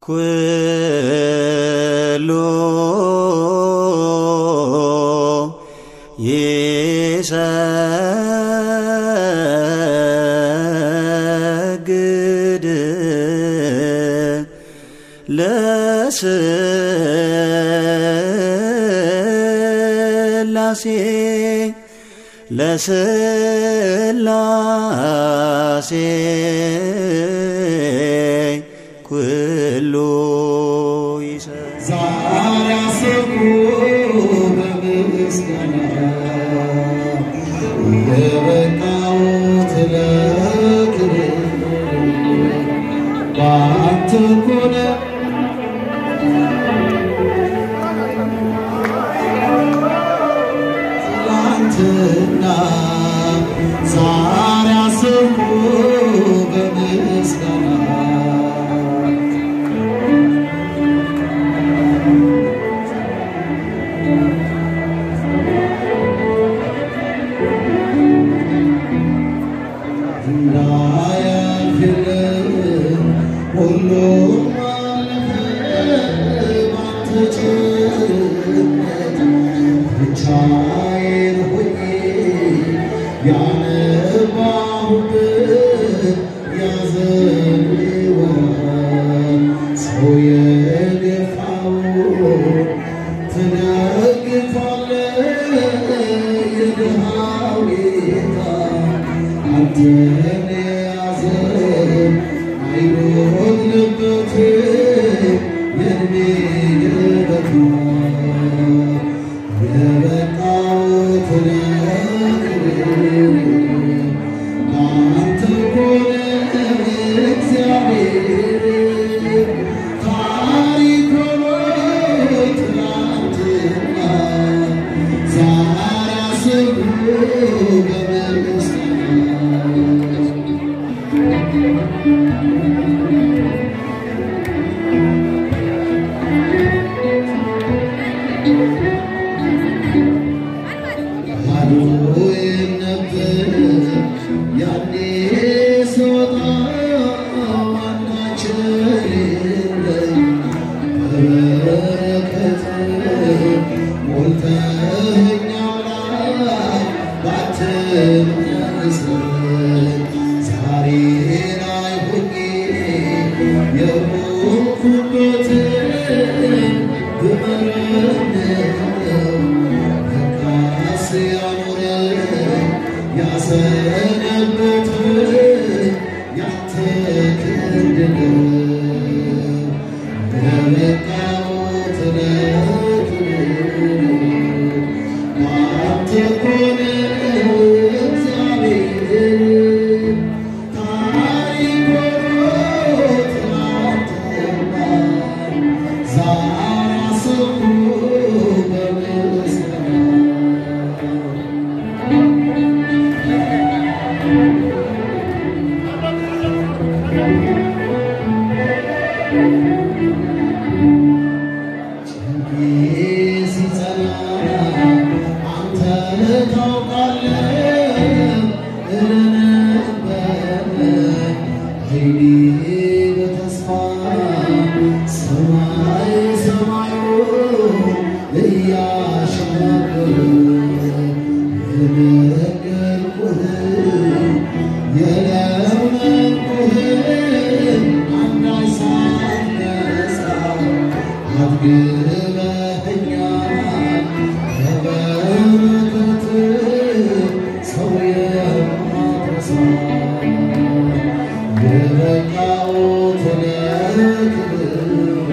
ኩሉ ይሰግድ ለስላሴ ለስላሴ ኩሉ ይሰግድ ዛሬ አሰብኩ በምስጋና የበቃሁት ለክብር በአንተ እኮ ነው። ትናንትና ዛሬ አሰብኩ በምስጋና እንዳያልፍልን ሁሉም አለፈ ባንተ ቸርነት ብቻዬን ሆኜ ያነባሁበት ያዘን ወራት ሰው የገፋውን ትደግፋለህ የድሃው ጌታ አንተን የያዘ አይጎድልበትም የዕድሜ ገበታ የበቃሁት ለክብር ለአንተ እኮ ነው እግዚአብሔር ታሪክ ሆኖ ትናንትና ዛሬ አሰብኩ በምስጋና ባዶዬን ነበር ያኔ ስወጣ አንዳች የሌለኝ በበረከት ሞልተኸኝ አምላክ ባትመልሰኝ ዛሬ ላይ ሆኜ የሆንኩበትን ብመረምረው ለካስ ያኖረኝ ያሰነበትን ያንተ ክንድ ነው። የበቃሁት ለክብር በአንተ እኮ ነው እግዚአብሔር ታሪክ ሆኖ ትናንትና ዛሬ አሰብኩ በምስጋና ሲጸና አንተ ታውቃለህ እለነበረ አይኔ በተስፋ ሰማይ ሰማዩን እያሻገረ የነገርኩህን የለመንኩህን አንዳች ሳልነሳ አድግበኸኛል ከበረከትህ ሰው የማትረሳ የበቃሁት ለክብር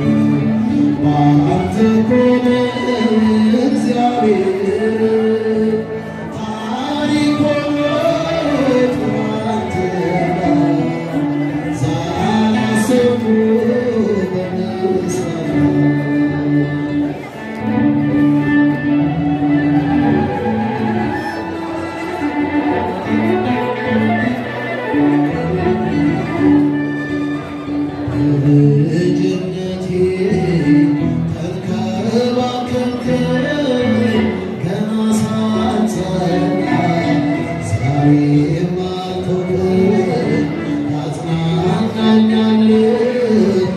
በአንተ እኮ ነው እግዚአብሔር ታሪክ ሆኖ ትናንትና ዛሬ አሰብኩ በምስጋና ልጅነቴ ተንከባከብከኝ ገና ሳልጸና ዛሬም አልተውከኝ ታጽናናኛለህ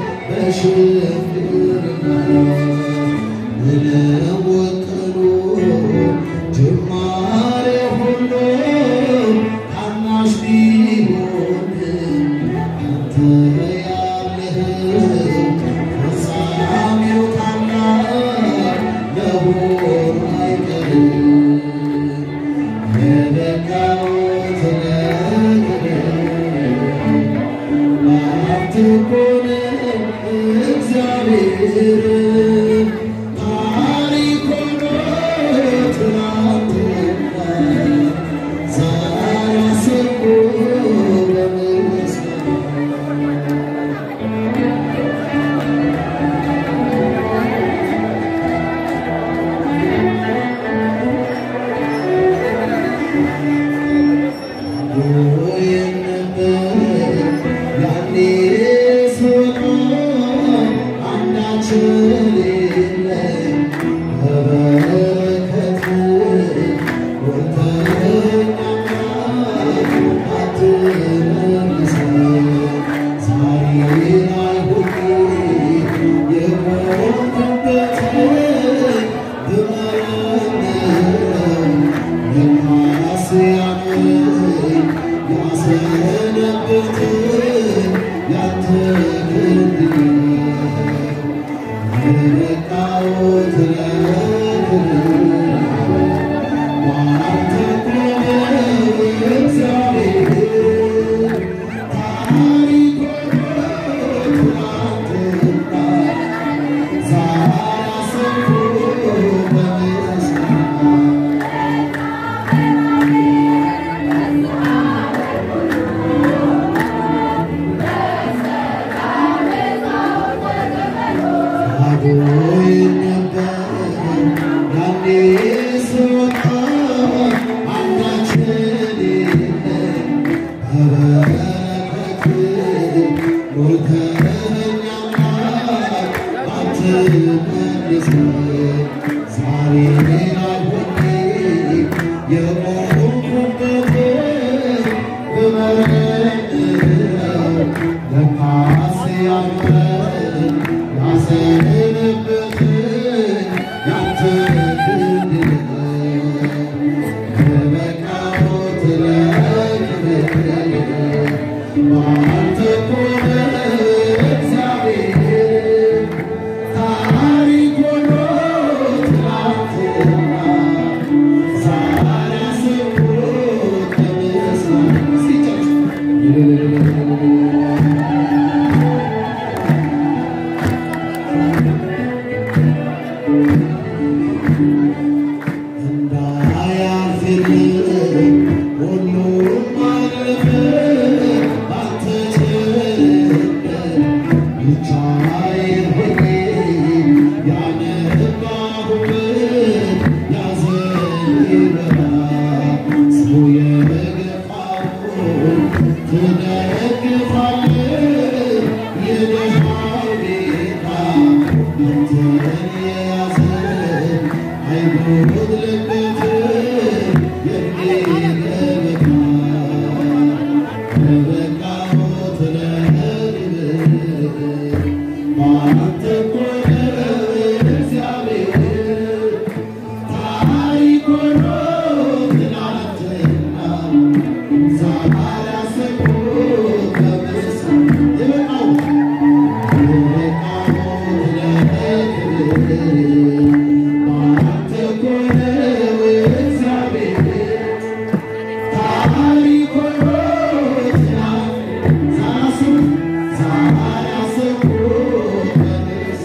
Thank you.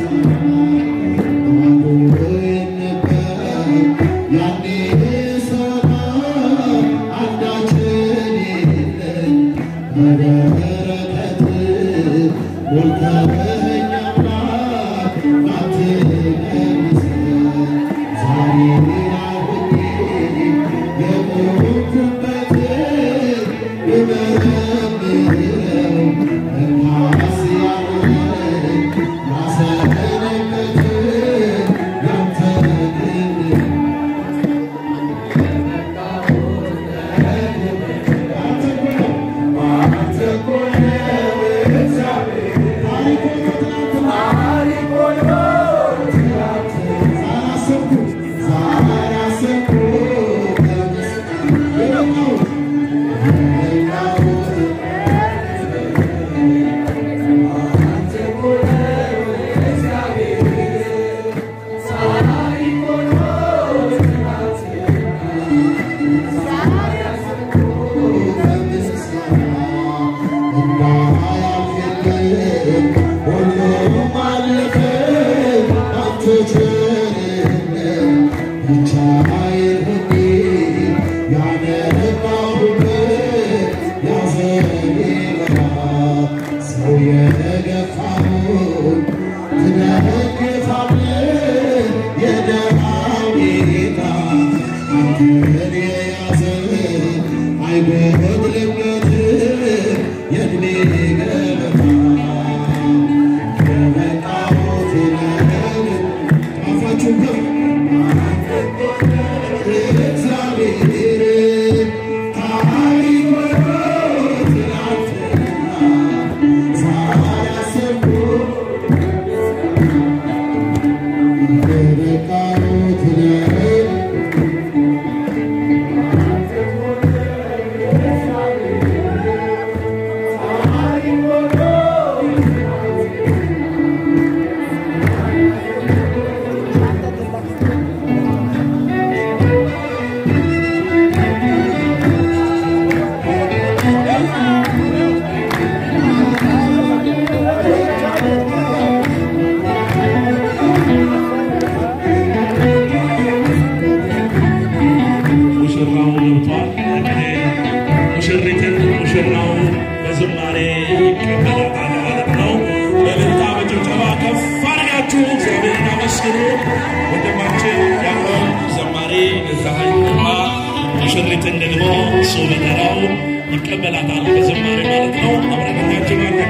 ደግሞ እሱ በተራው ይቀበላታል በዝማሬ ማለት ነው። አብረን እናጅባለን።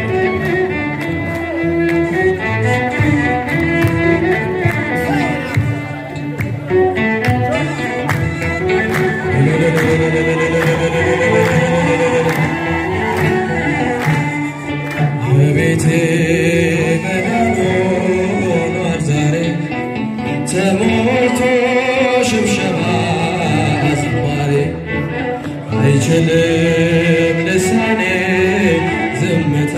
በቤቴ መዳን ሆኗል ዛሬ ተሞልቶ ሽብሸባ ዝማሬ አይችልም ልሳኔ ዝምታ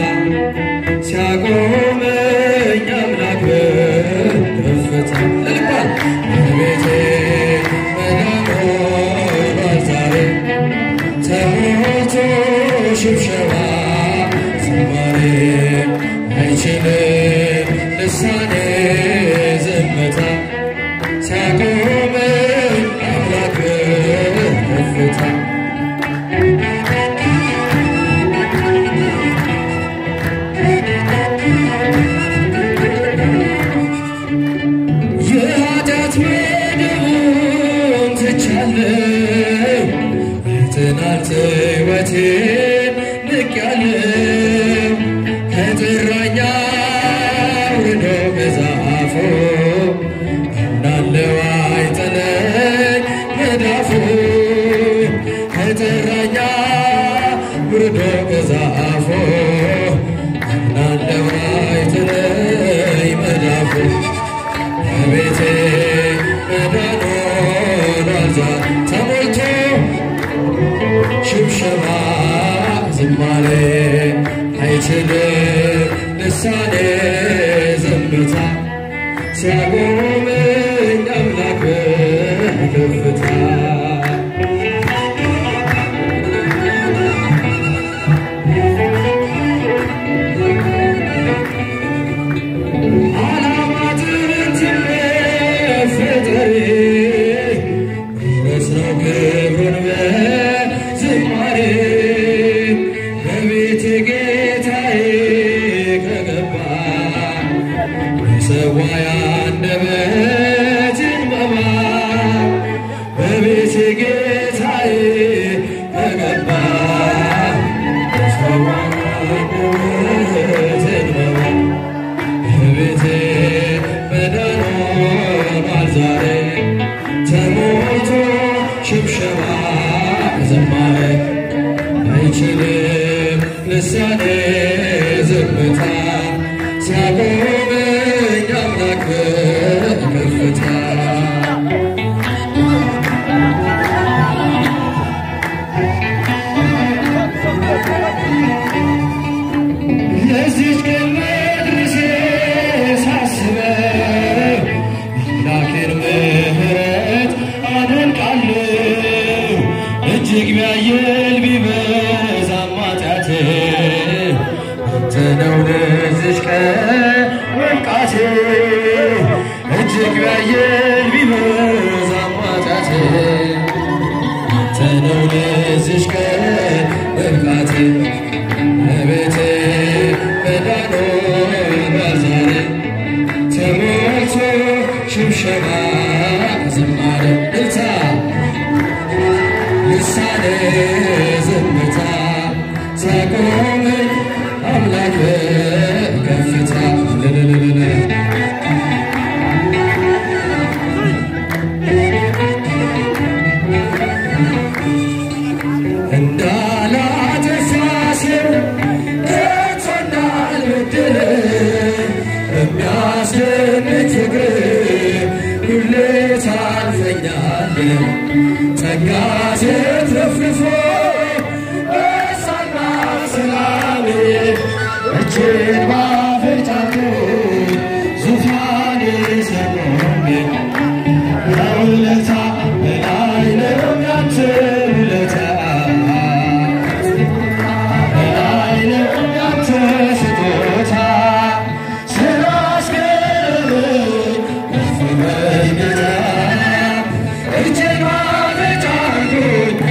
ሲያቆመኝ አምላክ በከፍታ ልባል በቤቴ መዳን ሆኗል ዛሬ ተሞልቶ ሽብሸባ ዝማሬ አይችልም ልሳኔ ዝምታ ሲያቆመኝ አምላክ ከፍታ የኃጢአት መደቡን ትቻለሁ የትናንት ሕይወቴን ንቄያለሁ ከጥራኛ ውዶ መዛፎ እናለው አይጥለኝ መዳፉ ከጥራኛ ውርዶ መዛፎ እናለው አይጥለኝ መዳፉ በቤቴ መዳን ሆኗል ዛሬ ተሞልቶ ሽብሸባ ዝማሬ አይችልም ልሳኔ ዝምታ ሲያቆመኝ አምላክ በከፍታ አላማትን መፈጠሬ መስለው ክብሩን በዝማሬ በቤቴ ጌታዬ ከገባ የሰዋ ያንደበትን መባ በቤቴ ጌታዬ ከገባ የሰዋ ያንደበትን መባ በቤቴ መዳን ሆኗል ዛሬ ተሞልቶ ሽብሸባ ዝማሬ አይችልም ልሳኔ ዝምታ ሲያቆመኝ አምላክ በከፍታ ለዚች ቀን መድረሴ ሳስበው አምላኬን ምሕረት አደንቃለሁ። እጅግ ቢያየል ቢበዛም ኃጢአቴ አንተ ነው ለዚች ቀን መብቃቴ። እጅግ ቢያየል ቢበዛም ኃጢአቴ አንተ ነው ለዚች ቀን መብቃቴ። በቤቴ መዳን ሆኗል ዛሬ ተሞልቶ ሽብሸባ ዝማሬ እልልታ ልሳኔ ዝምታ ሲያቆመኝ አምላክ በከፍታ ልልልልል እንዳላጠፋ ሰው ከቶ እንዳልበድል በሚያስደንቅ ፍቅር ሁሌ ታልፈኛለህ። ጸጋ ስትረፍርፎ በሳና ሰላም እጅን ባፍንጫቱ ዙፋን ሰቆሜ ከውለታ በላይ ነው ያንተ ውለታ በላይ ነው ያንተ ስጦታ ስላስገረመኝ ከፍ በል ጌታ እጄን ባፍንጫ አድርጎኝ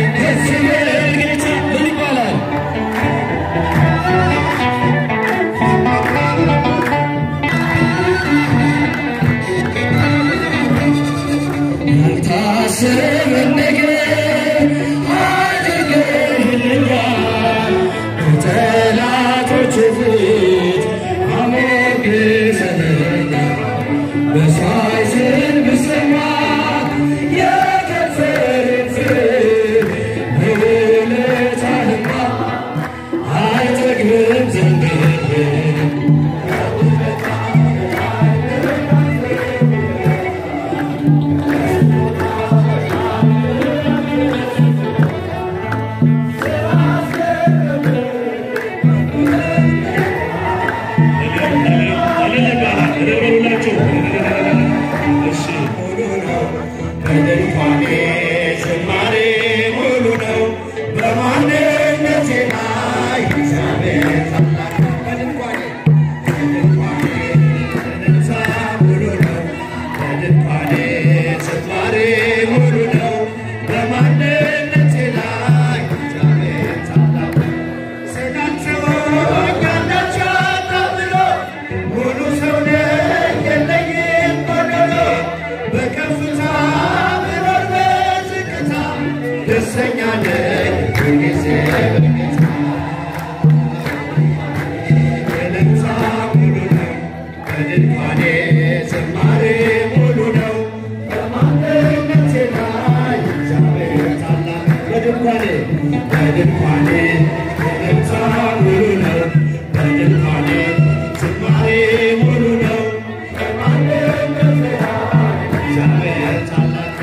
በድንኳኔ ዝማሬ ሙሉ ነው በማንነቴ ላይ እግዚአብሔር ታላቅ በድንኳኔ በድንኳኔ እልልታ ሙሉ ነው በድንኳኔ ዝማሬ ሙሉ ነው በማንነቴ ላይ እግዚአብሔር ታላቅ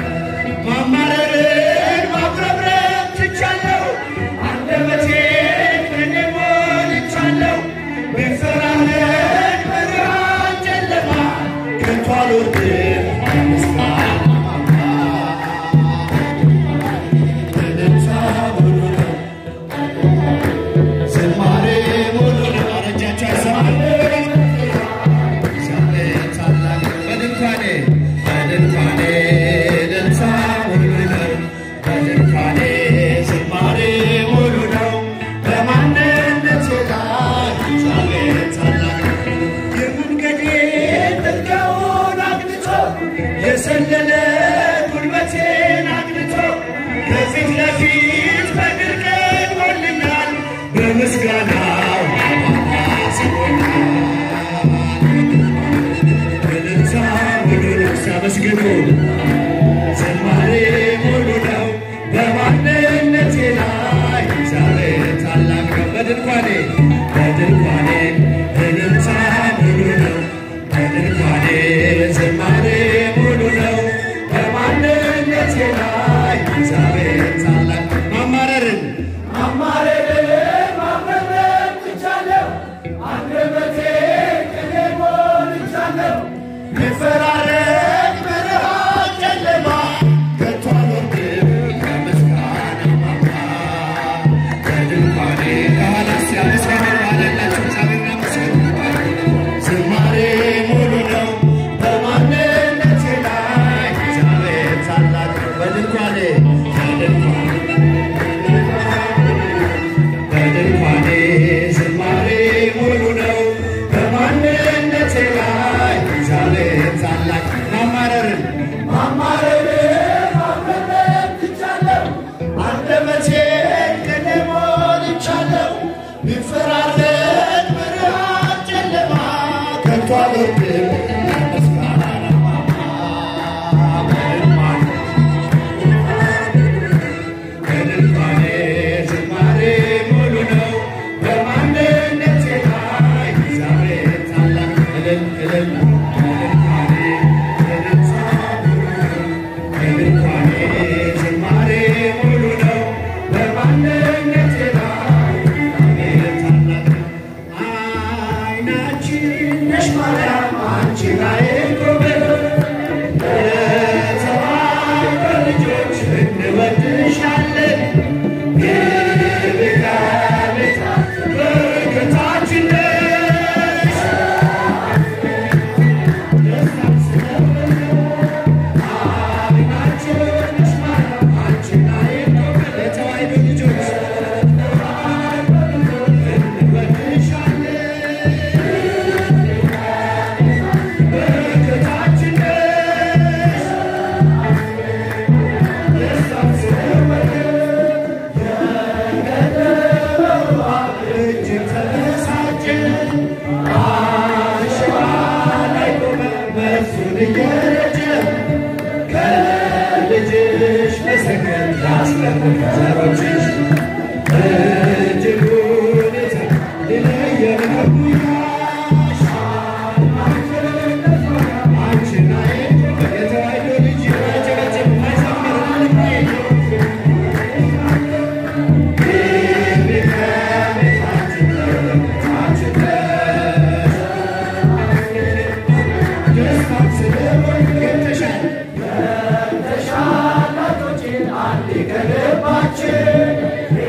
ማማረርን ማጉረምረም ትቻለሁ አንደበቴን ከኔ ሞልቻለሁ ብፈራረድ ብርሃን ጨለማ ከቶ አልወርድም ምስጋና እልልታ ሙሉ ነው ዝማሬ ሙሉ ነው አረጃቸው አይሰማል እግዚአብሔር ታላቅ በድንኳኔ በድንኳኔ እልልታ ሙሉ ነው በድንኳኔ ዝማሬ ሙሉ ነው በማንነቴ ላይ እግዚአብሔር ታላቅ የመንገዴ ጥልቀውን አግኝቶ የሰለለ ጉልበቴን አግኝቶ ከፊት ለፊት በድል ቀድሞልኛል በምስጋናው አማስቦኛል እልልታ ሙሉ ነው ሲያመስግኑ ዝማሬ ሙሉ ነው በማንነቴ ላይ እግዚአብሔር ታላቅ ነው በድንኳኔ በድንኳኔ እልልታ ሙሉ ነው በድንኳኔ ዝማሬ ሙሉ ነው በማንነቴ ላይ እግዚአብሔር ታላቅ ማማረርን ማማረርን ማማረር ትቻለሁ አንደበቴ ቅኔ ሞልቻለሁ ይፈራረቅ ብርሃን ጨለማ ከቶ አልወርድም ከምስጋና ማማ በድንኳኔ ካህናት ሲያመሰግኑ አለላቸው እግዚአብሔርን አመስግኑ። ዝማሬ ሙሉ ነው በማንነቴ ላይ እግዚአብሔር ታላቅ ነው። በድንኳኔ በድንኳኔ ዝማሬ ሙሉ ነው በማንነቴ ላይ እግዚአብሔር ታላቅ ማማረርን ማማረርን ማማረር ትቻለሁ አንደበቴን ቅኔ ሞልቻለሁ ቢፈራረቅ ብርሃን ጨለማ ከቶ አልወርድም ምስጋና ለማማ በድንኳኔ በድንኳኔ ዝማሬ ሙሉ ነው በማንነቴ ላይ እግዚአብሔር ታላቅ እልል እልል በድንኳኔ እልልታ ሙሉ ነው በድንኳኔ ዝማሬ ሙሉ ነው በማንነቴ ላይ እግዚአብሔር ታላቅ አይናችን ነሽ ማርያም አንቺ ላይ ጎበዝ የተባረከ ልጆች እንወድሻለን። የቤታ ቤታ በረከታችን ነሽ። ደስታን ስለሆነ አሜናችን ነሽ ማርያም አንቺ ላይ ጎበዝ የተዋሕዶ ልጆች እንወድሻለን። በረከታችን ነሽ። ደስታን ስለሆነ የቀደመው አብ እጅግ ተበሳጨ። አሸዋ ላይ ቆመ መልሱን እየረጨ ከልጅሽ መሰከር ያስቀርብ ዘሮችሽ እጅጉን የተለየ ነው ጉያሽ አንቺና የተዋሕዶ ልጅ ያጨበጭብ አይዘምር አንድ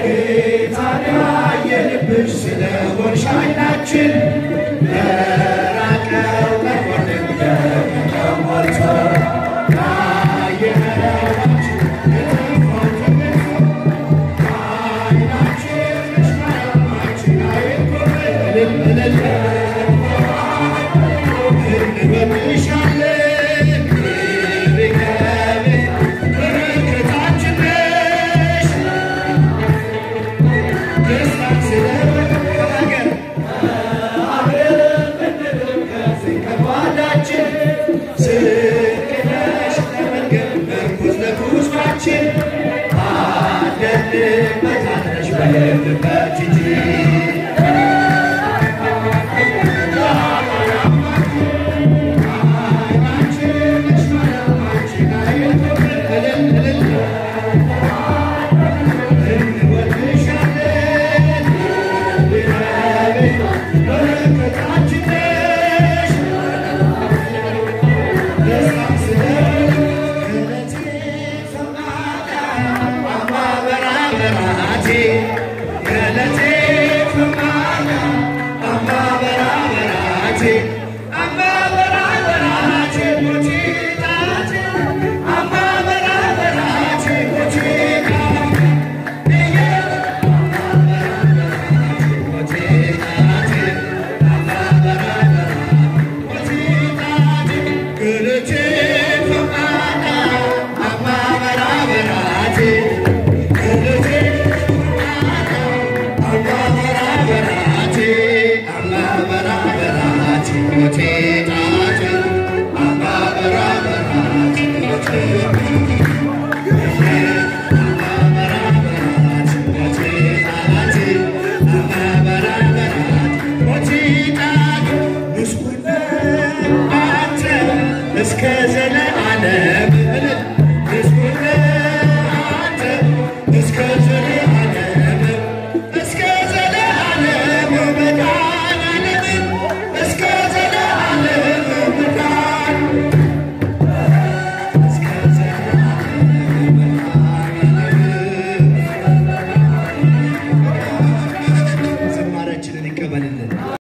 እስከ ዘላ